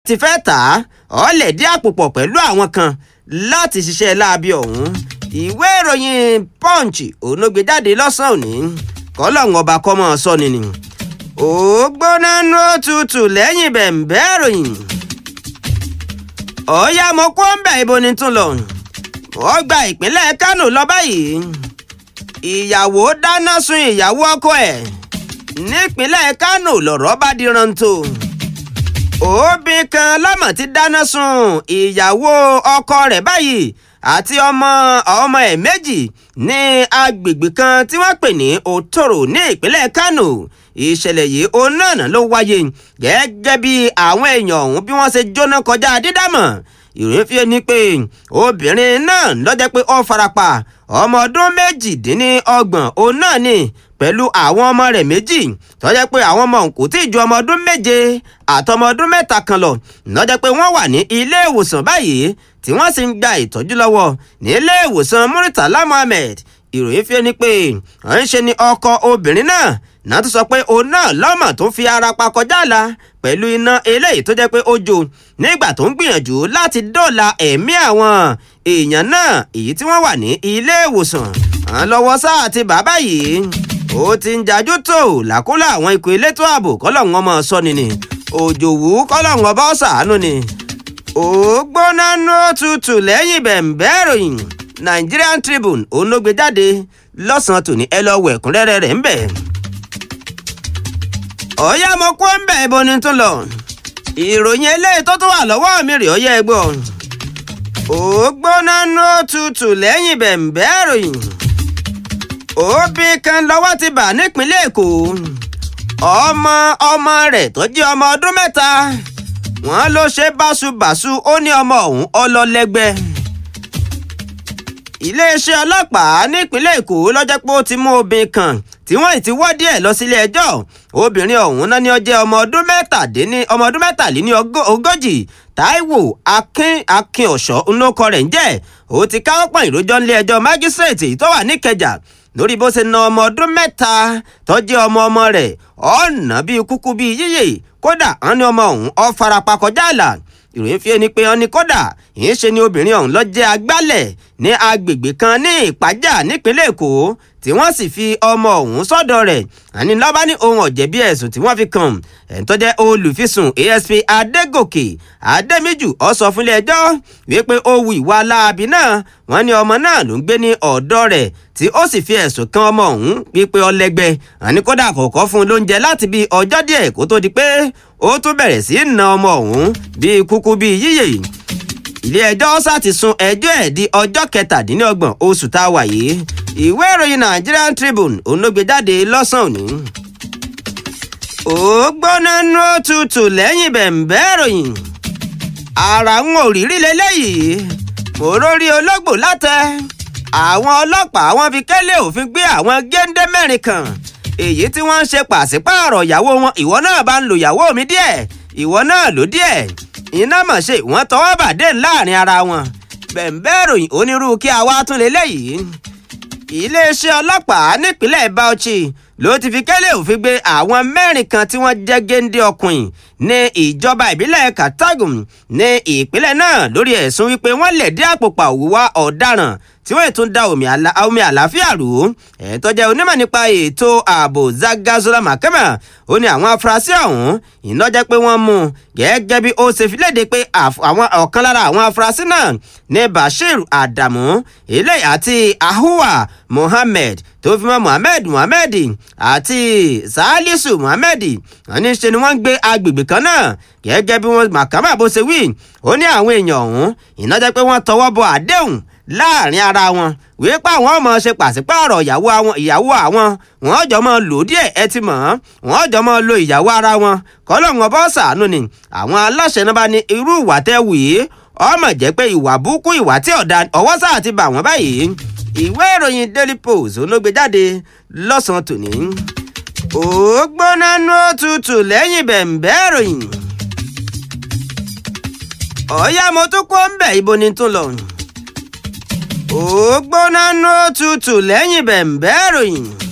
ti fẹ́ tà á ọ̀lẹ̀ dí àpò pọ̀ pẹ̀lú àwọn kan láti ṣiṣẹ́ láabi ọ̀hún ìwé ìròyìn punch ònúgbé jáde lọ́sàn-án òní kọ́lọ́hún ọba kọ́mọ sọ́ni ni ó gbóná nú òtútù lẹ́yìn bẹ̀m̀bẹ́ ìròyìn ọ̀ọ́yá mo kó ń bẹ̀ ibo ni tún lọ wọ́n gba ìpínlẹ̀ kánò lọ báyìí ìyàwó dáná sun ìyàwó ọkọ ẹ̀ nípínlẹ̀ kánò lọ̀rọ̀ bá di rántó obìnrin kan lọ́mọ̀ ti dáná sun ìyàwó ọkọ rẹ̀ báyìí àti ọmọ ọmọ ẹ̀ méjì ní agbègbè kan tí wọ́n pè ní òtòrò ní ìpínlẹ̀ kánò ìṣẹ̀lẹ̀ yìí òun náà ló wáyé gẹ́gẹ́ bí àwọn èèyàn ọ̀hún bí wọ́n ṣe jóná kọjá dídámọ̀ ìròyìn fi ni pé obìnrin náà lọ́jọ́ pé ó farapa ọmọ ọdún méjìdínlọ́gbọ̀n òun náà ni pẹ̀lú àwọn ọmọ rẹ̀ méjì tọ́jẹ́ pé àwọn ọmọ òun kò tí ì ju ọmọ ọdún méje àtọmọ ọdún mẹ́ta kan lọ lọ́jọ́ pé wọ́n wà ní ilé ìwòsàn báyìí tí wọ́n sì ń gba ìtọ́jú lọ́wọ́ ní ilé ìwòsàn Muritala Muhammed ìròyìn fi ni pé à ń ṣe ni ọkọ obìnrin náà náà tó sọ pé òun náà lọ́mọ tó fi ara pa kọjá àlà pẹ̀lú iná eléyìí tó jẹ́ pé ó jó nígbà tó ń gbìyànjú láti dóòlà ẹ̀mí àwọn èèyàn náà èyí tí wọ́n wà ní ilé ìwòsàn àwọn lọ́wọ́ sáà àti bàbá yìí ó ti ń jajú tó làkúlà àwọn ikọ̀ elétò ààbò kọ́lọ́hún ọmọ sọ́ni ni òjòwú kọ́lọ́hún ọba ọ̀sàánú ni ó gbóná nú tutù lẹ́yìn bẹ̀m̀bẹ́ ìròyìn Nigerian Tribune òun ló gbé jáde lọ́sàn-án tòní ẹ lọ́ọ́ wẹ̀ ẹ̀kúnrẹ́rẹ́ rẹ̀ ń bẹ̀ ọ̀yá mo kó ń bẹ̀ ibo ni tún lọ ìròyìn eléyìí tó tún wà lọ́wọ́ mi rè ọyẹ́ ẹgbọ́ ó gbóná nú tutù lẹ́yìn bẹ̀m̀bẹ́ ìròyìn òbí kan lọ́wọ́ ti bà nípínlẹ̀ èkó ọmọ ọmọ rẹ̀ tó jẹ́ ọmọ ọdún mẹ́ta wọ́n ló ṣe báṣubàṣu ó ní ọmọ ọ̀hún ọlọ́lẹ́gbẹ́ iléeṣẹ́ ọlọ́pàá nípínlẹ̀ èkó lọ́jọ́ pé ó ti mú obìnrin kan tí wọ́n ti wọ́ díẹ̀ lọ sílé ẹjọ́ obìnrin ọ̀hún náà ni ó jẹ́ ọmọ ọdún mẹ́tàdínní ọmọ ọdún mẹ́tàléní ogójì táíwò akin akin ọ̀ṣọ́ ńlọkọ rẹ̀ ń jẹ́ ó ti káwọ́ pọ̀n ìrójọ́ nílé ẹjọ́ májísrèètì tó wà níkẹjà lórí bó ṣe na ọmọ ọdún mẹ́ta tó jẹ́ ọmọ ọmọ rẹ̀ ọ̀nà bíi kúkú bíi yíyè kódà wọn ní ọmọ ọ̀hún ó farapa kọjá àlà ìròyìn fi ẹni pé wọn ní kódà ìyẹn ṣe ni obìnrin ọ̀hún lọ jẹ́ agbálẹ̀ ní agbègbè kan ní ìpájà nípínlẹ̀ èkó tí wọ́n sì fi ọmọ ọ̀hún sọ́dọ̀ rẹ̀ àní lọ́ba ní ohun ọ̀jẹ̀bí ẹ̀sùn tí wọ́n fi kàn ẹ̀ń tó jẹ́ olùfisùn asp adégòkè adémíjù ó sọ fúnlé ẹjọ́ wípé ó wu ìwà láabi náà wọ́n ní ọmọ náà ló ń gbé ní ọ̀dọ̀ rẹ̀ tí ó sì fi ẹ̀sùn kan ọmọ ọ̀hún wípé ọlẹ́gbẹ́ àní kódà kọ̀ọ̀kan fún un lóúnjẹ láti bí ọjọ́ díẹ̀ kó tó di pé ó tún bẹ̀rẹ̀ sí í na ọmọ ọ̀hún bíi kúkú bíi yíyè ilé ẹjọ́ sá ti sún ẹjọ́ ẹ̀ di ọjọ́ kẹtàdínlọ́gbọ̀n oṣù tá a wà yìí ìwé ìròyìn Nigerian Tribune ònógbè jáde lọ́sàn-án òní. ó gbóná nú tutù lẹ́yìn bẹ̀m̀bẹ́ ìròyìn ara ń òrírí lélẹ́yìí òrórí ológbò látẹ àwọn ọlọ́pàá wọn fi kẹ́lẹ́ òfin gbé àwọn géńdé mẹ́rin kan èyí tí wọ́n ń ṣe pàṣípààrọ̀ ìyàwó wọn ìwọ náà bá ń lo ìyàwó mi díẹ̀ ìwọ náà ló díẹ̀ iná mọ̀ ṣe wọ́n tọwọ́ bàdé láàrin ara wọn bẹ̀m̀bẹ́ ìròyìn onírúurú kí a wá tún lélẹ́yìí iléeṣẹ́ ọlọ́pàá nípínlẹ̀ Bauchi ló ti fi kẹ́lẹ́ òfin gbé àwọn mẹ́rin kan tí wọ́n jẹ́ géńdé ọkùnrin ní ìjọba ìbílẹ̀ Katagum ní ìpínlẹ̀ náà lórí ẹ̀sùn wípé wọ́n lè dí àpò pa òwúwá ọ̀daràn tí wọ́n tún da omi àlàáfíà rú ẹ̀ tó jẹ́ onímọ̀ nípa ètò ààbò Zagazola Makama ó ní àwọn afurasí ọ̀hún iná jẹ́ pé wọ́n mú gẹ́gẹ́ bí ó ṣe fi léde pé àwọn ọ̀kan lára àwọn afurasí náà ní Bashir Adamu eléyìí àti Ahuwa Mohammed tó fi mọ́ Mohammed Mohammed àti Salisu Mohammed wọ́n ní ṣe ni wọ́n ń gbé agbègbè kan náà gẹ́gẹ́ bí wọ́n Makama bó ṣe wí ó ní àwọn èèyàn ọ̀hún iná jẹ́ pé wọ́n tọwọ́ bọ àdéhùn láàrin ara wọn wípé pé àwọn ọmọ ṣe pàṣípààrọ̀ ìyàwó àwọn ìyàwó àwọn wọn jọ mọ lò díẹ̀ ẹ ti mọ̀ wọn jọ mọ lo ìyàwó ara wọn kọlọ́ọ̀n ọbọ̀ ṣàánú ni àwọn aláṣẹ náà bá ní irú ìwà tẹ́ wì í ọmọ jẹ́ pé ìwà burúkú ìwà tí ọ̀dà ọwọ́ sáà ti bà wọ́n báyìí ìwé ìròyìn Daily Post olóògbé jáde lọ́sàn-án tòní ó gbóná nú òtútù lẹ́yìn bẹ̀m̀bẹ́ ìròyìn ọ̀ọ́yá mo tún kó ń bẹ̀ ibo ni tún lọ ó gbóná nú òtútù lẹ́yìn bẹ̀m̀bẹ́ ìròyìn.